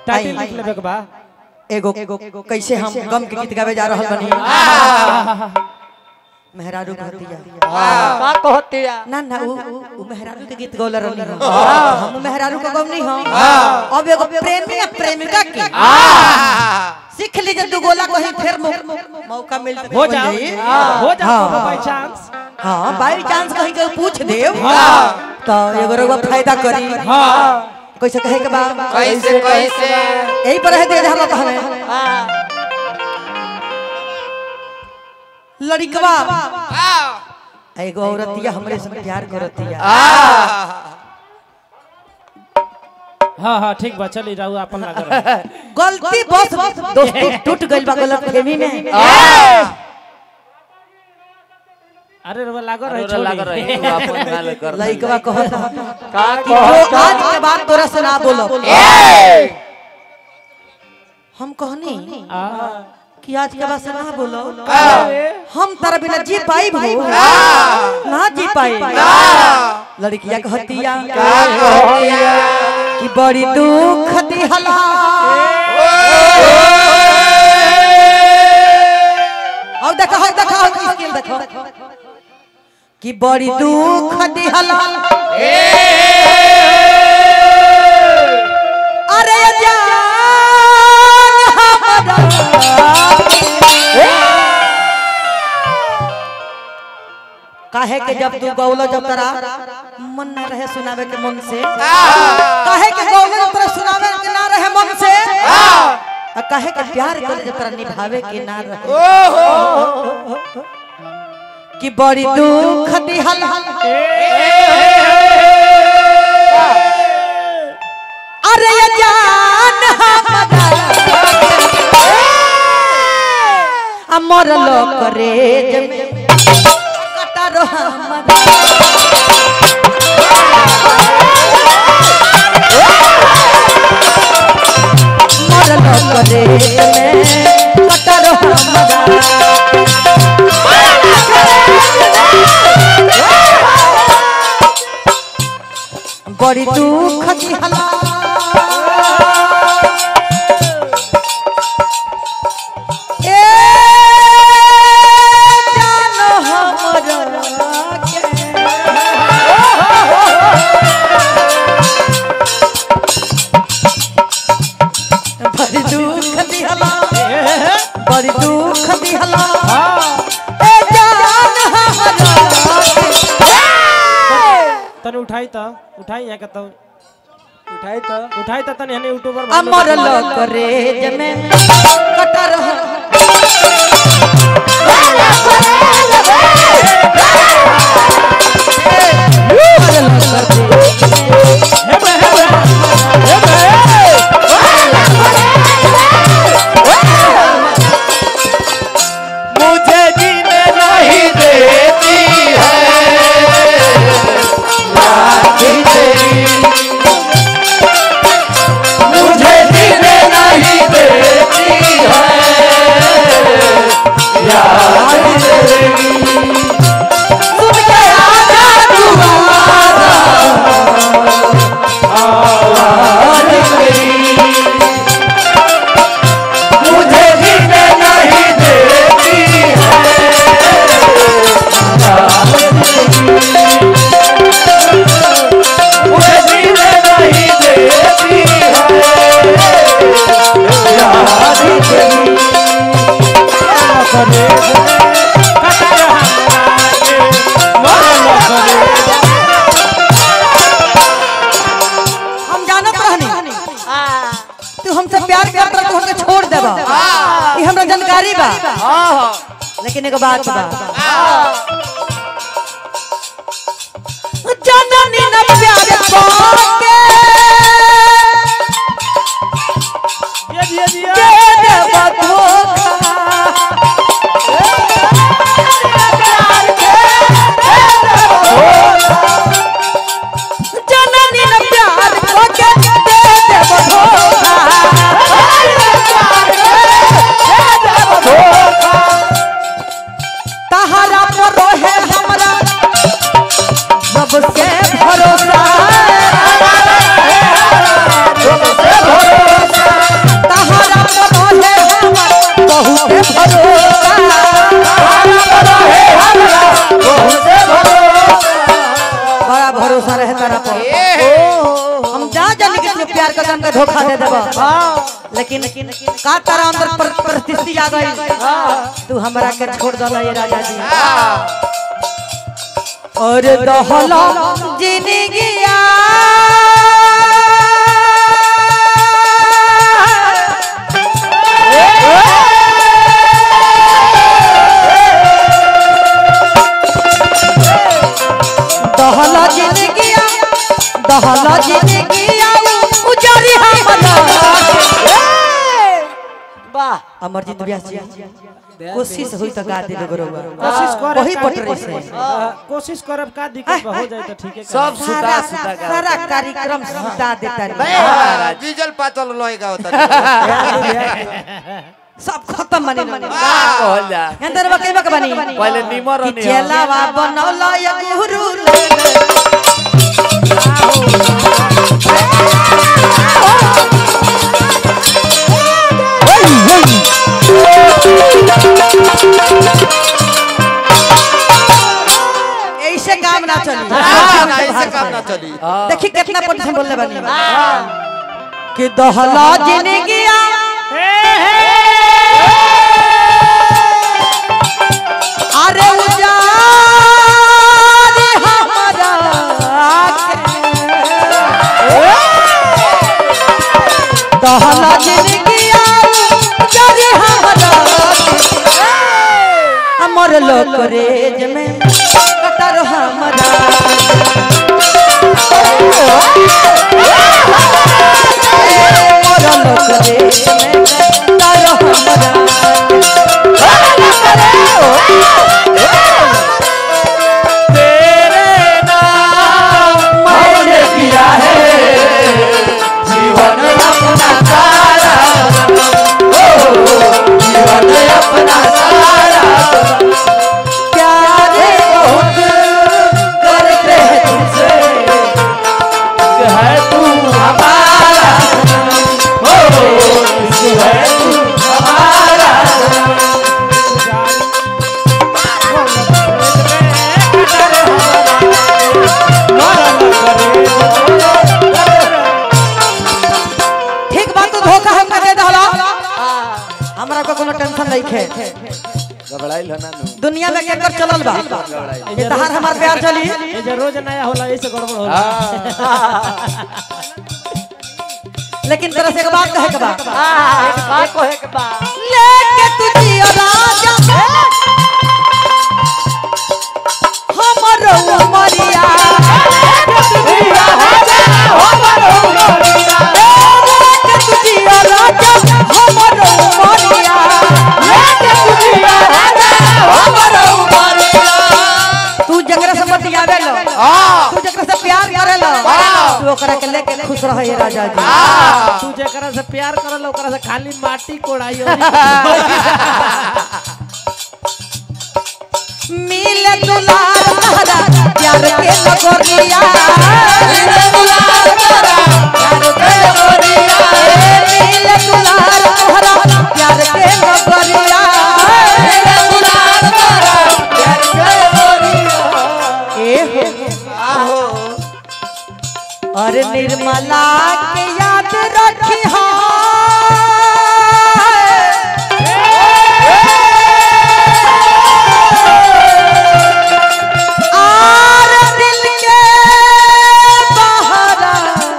Title लिख लेबे के बा एगो कैसे हम गम के गीत गावे जा रहल बनी मेहरारू कहतिया का कहतिया ना ना उ उ मेहरारू के गीत गौला रहनी हम हम मेहरारू का गम नहीं हम अब एगो प्रेमी या प्रेमिका के सीख लीजिए दू गोला कहीं फिर मौ- मौका मिलता हो जा हो जा बाय चांस हाँ बाई चांस कहीं के पूछ देव तो एगो रउआ फायदा करी हां कैसे कहे के बा कैसे कैसे यही पर है दे हम कहने हाँ लड़कवा एगो औरतिया हमरे से प्यार करतिया हां हां ठीक बा चली रहू अपन लगा गलती बस दोस्ती टूट गइल बा गलत फहमी में अरे रे लागो रही अरे लग रही छोड़ी तू अपन गाल कर लड़कवा कहता का कि जो आज के बाद तोरा से ना बोलो हम कहनी आ कि आज के बाद से ना बोलो हम तारा बिना जी पाई भो ना जी पाई लड़किया कहतिया कि बड़ी दुख दिहला और देखो और देखो और स्किल देखो कि बड़ी दुख दिहला अरे जान काहे के जब तू गौलो जब तरा मन ना रहे सुनावे के मन से काहे के गौलो जब तरा सुनावे के ना रहे मन से आ काहे के प्यार करे जब तरा निभावे के ना रहे कि बड़ी दुख दिहल अरे ये जान हमर लोक रे जमे कटरो हमर मर लोक रे जमे कटरो हमर बड़ी दुख दिहला ए जानो हमरा के बड़ी दुख दिहला बड़ी दुख दिहला ए जान हमरा के तने उठाई त उठाई यहाँ के तो उठाई तो उठाई त तने हने यूट्यूबर अमर लोक रे जमे कटर मुझे जीने नहीं देती है लाठी तेरी मुझे जीने नहीं देती है याद तेरी सुन के आजा दुआरा आवाज़ तेरी मुझे जीने नहीं देती है मुझे जीने नहीं देती है याद तेरी हम जानत रहनी तू हमसे प्यार करत रह तू हमके छोड़ देबा ई हमरा जानकारी बा लेकिन एगो बात बा जननी न प्यार पाके ये दिया दिया दे देबा धोखा जननी न प्यार पाके दे देबा धोखा तहरा पर रहे हमरा सबसे भरोसा धोखा दे देबो लेकिन का तारा अंदर पर- परिस्थिति आ गई तू हमरा के छोड़ दला ये राजा जी और दहला जिंदगिया दहला जिंदगिया दहला जिंदगिया उजारी हमरा वाह अमरजीत व्यास जी कोशिश हुई तो गा दे बरोबर कोशिश कर वही पटरी से कोशिश करब का दिक्कत बा, हो जाए तो ठीक है सब सुता सारा सुता का सारा कार्यक्रम सुता देता बे, रे डीजल पातल लोहेगा होता सब खत्म बने का कहल जा अंदर बके बक बनी पहले निमर कि चलावा बनौला या गुरु ऐसे काम ना चली ना ऐसे काम ना चली देखी कितना परसेंट बोलने बनी कि दहला जिंदगिया अरे उजाड़ हमरा के। दहला जिंदगिया उजाड़ हमरा के। हमर लोक रेज में कटर हमरा मोर लोक रेज में कटर हमरा तेरे नाम मैंने किया है जीवन अपना सारा ओ जीवन अपना सारा प्यारे बहुत करते हैं तुझसे है तू हमारा ओ है तू हमारा ठीक बात तो धोखा हमका दे दहला हमरा को कोनो टेंशन नहीं खे घबराइल हो ना नु दुनिया में केकर चलल बा ये तहार हमार प्यार चली ये जो रोज नया होला ऐसे गड़बड़ होला लेकिन तरह से एक बात कहे के बा बात कहे के बा लेके तुझी राजा हमरो उमरिया लेके तुझी राजा हमरो उमरिया तू जकरा से बतियावे लो तू जकरा से प्यार करे लो तू ओकरा के लेके खुश रहे हे राजा जी तू जेकरा से प्यार करल ओकरा से खाली माटी कोड़ाई मिले दुलार तहरा प्यार के लगोरिया मिले दुलार तहरा प्यार के लगोरिया मिले दुलार तहरा प्यार के लगोरिया मिले दुलार तहरा प्यार के लगोरिया ए हो अरे निर्मला के याद रखी आर दिल के बहरा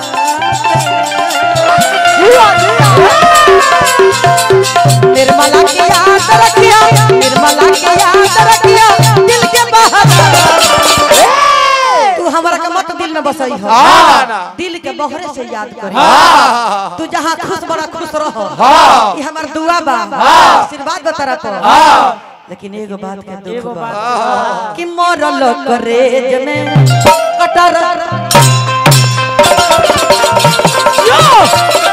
निर्मला की याद रखिया निर्मला की याद रखिया दिल के बहरा तू हमरा के मत दिल में बसई हो दिल के बहरे से याद करी तू जहाँ खुश बड़ा खुश रहो ये हमार दुआ बा आशीर्वाद बता रहा तो लेकिन एगो बात के दुख एगो बा बात कि मरल करेज में कटर